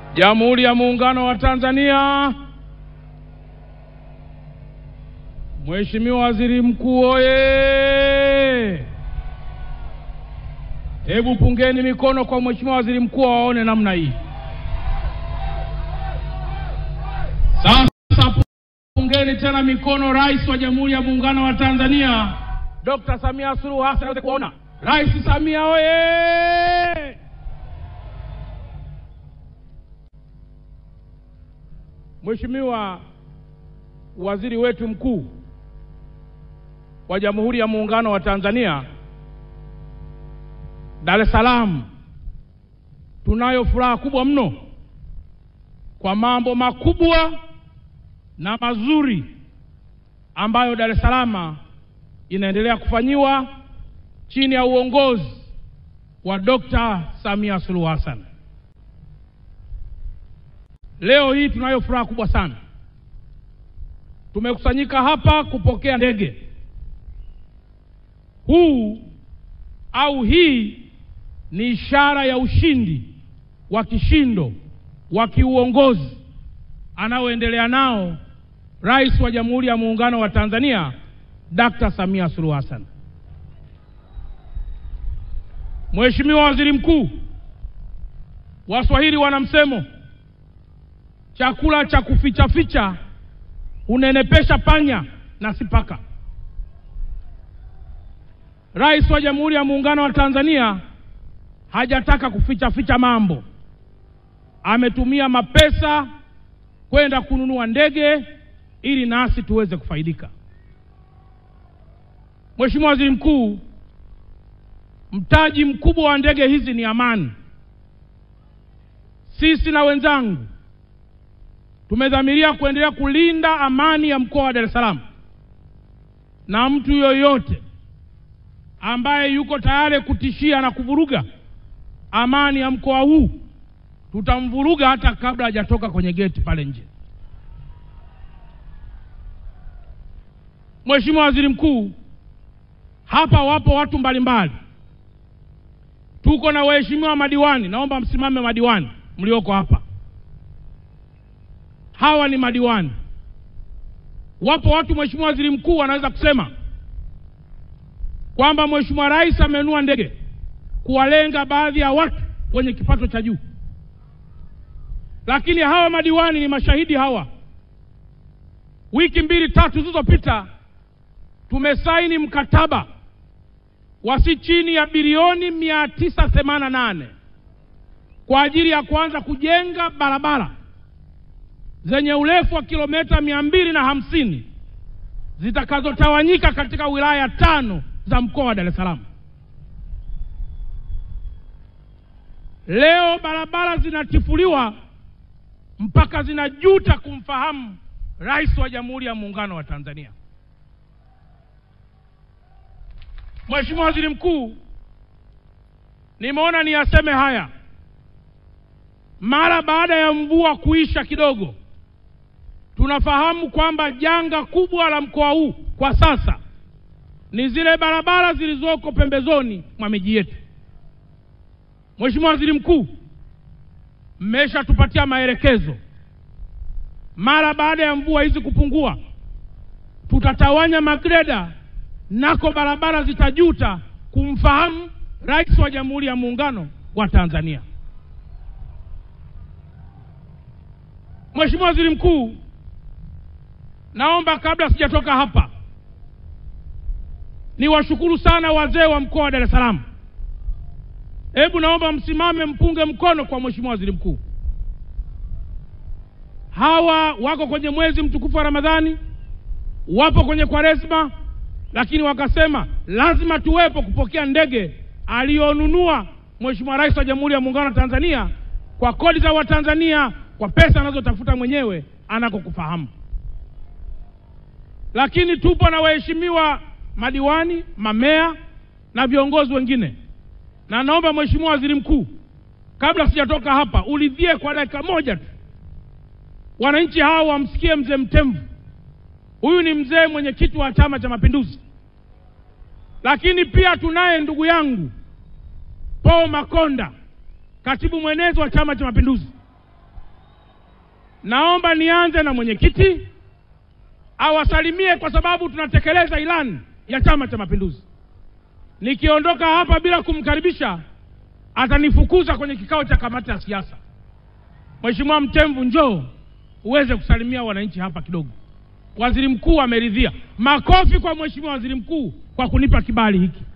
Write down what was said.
Jamhuri ya Muungano wa Tanzania. Mheshimiwa Waziri Mkuu oye! Hebu pungeni mikono kwa Mheshimiwa Waziri Mkuu awaone namna hii. Sasa pungeni tena mikono Rais wa Jamhuri ya Muungano wa Tanzania Dr. Samia Suluhu Hassan aweze kuona. Rais Samia oye! Mheshimiwa Waziri wetu mkuu wa Jamhuri ya Muungano wa Tanzania, Dar es Salaam tunayo furaha kubwa mno kwa mambo makubwa na mazuri ambayo Dar es Salaam inaendelea kufanyiwa chini ya uongozi wa Dr. Samia Suluhu Hassan. Leo hii tunayo furaha kubwa sana. Tumekusanyika hapa kupokea ndege. Huu au hii ni ishara ya ushindi wa kishindo wa kiuongozi anaoendelea nao Rais wa Jamhuri ya Muungano wa Tanzania Dr. Samia Suluhu Hassan. Mheshimiwa Waziri Mkuu, Waswahili wana msemo chakula cha kuficha ficha unenepesha panya na si paka. Rais wa Jamhuri ya Muungano wa Tanzania hajataka kuficha ficha mambo, ametumia mapesa kwenda kununua ndege ili nasi tuweze kufaidika. Mheshimiwa Waziri Mkuu, mtaji mkubwa wa ndege hizi ni amani. Sisi na wenzangu tumedhamiria kuendelea kulinda amani ya mkoa wa Dar es Salaam, na mtu yoyote ambaye yuko tayari kutishia na kuvuruga amani ya mkoa huu tutamvuruga hata kabla hajatoka kwenye geti pale nje. Mheshimiwa Waziri Mkuu, hapa wapo watu mbalimbali, tuko na waheshimiwa madiwani. Naomba msimame madiwani mlioko hapa. Hawa ni madiwani. Wapo watu Mheshimiwa Waziri Mkuu wanaweza kusema kwamba Mheshimiwa Rais amenunua ndege kuwalenga baadhi ya watu wenye kipato cha juu, lakini hawa madiwani ni mashahidi. Hawa wiki mbili tatu zilizopita tumesaini mkataba wa si chini ya bilioni mia tisa themanini na nane kwa ajili ya kuanza kujenga barabara zenye urefu wa kilomita mia mbili na hamsini zitakazotawanyika katika wilaya tano za mkoa wa Dar es Salaam. Leo barabara zinatifuliwa mpaka zinajuta kumfahamu Rais wa Jamhuri ya Muungano wa Tanzania. Mheshimiwa Waziri Mkuu, nimeona niyaseme haya mara baada ya mvua kuisha kidogo. Tunafahamu kwamba janga kubwa la mkoa huu kwa sasa ni zile barabara zilizoko pembezoni mwa miji yetu. Mheshimiwa Waziri Mkuu, mmeshatupatia maelekezo, mara baada ya mvua hizi kupungua, tutatawanya magreda nako barabara zitajuta kumfahamu Rais wa Jamhuri ya Muungano wa Tanzania. Mheshimiwa Waziri Mkuu, naomba kabla sijatoka hapa niwashukuru sana wazee wa mkoa wa Dar es Salaam. Hebu naomba msimame mpunge mkono kwa Mheshimiwa Waziri Mkuu. Hawa wako kwenye mwezi mtukufu wa Ramadhani, wapo kwenye Kwaresma, lakini wakasema lazima tuwepo kupokea ndege aliyonunua Mheshimiwa Rais wa Jamhuri ya Muungano wa Tanzania kwa kodi za Watanzania, kwa pesa anazotafuta mwenyewe anakokufahamu. Lakini tupo na waheshimiwa madiwani, mamea na viongozi wengine, na naomba Mheshimiwa Waziri Mkuu, kabla sijatoka hapa, ulidhie kwa dakika moja tu wananchi hao wamsikie mzee Mtemvu. Huyu ni mzee mwenyekiti wa Chama cha Mapinduzi, lakini pia tunaye ndugu yangu Paul Makonda, katibu mwenezi wa Chama cha Mapinduzi. naomba nianze na mwenyekiti awasalimie, kwa sababu tunatekeleza ilani ya Chama cha Mapinduzi. Nikiondoka hapa bila kumkaribisha atanifukuza kwenye kikao cha kamati ya siasa. Mheshimiwa Mtemvu, njoo uweze kusalimia wananchi hapa kidogo. Waziri mkuu ameridhia. Makofi kwa Mheshimiwa Waziri Mkuu kwa kunipa kibali hiki.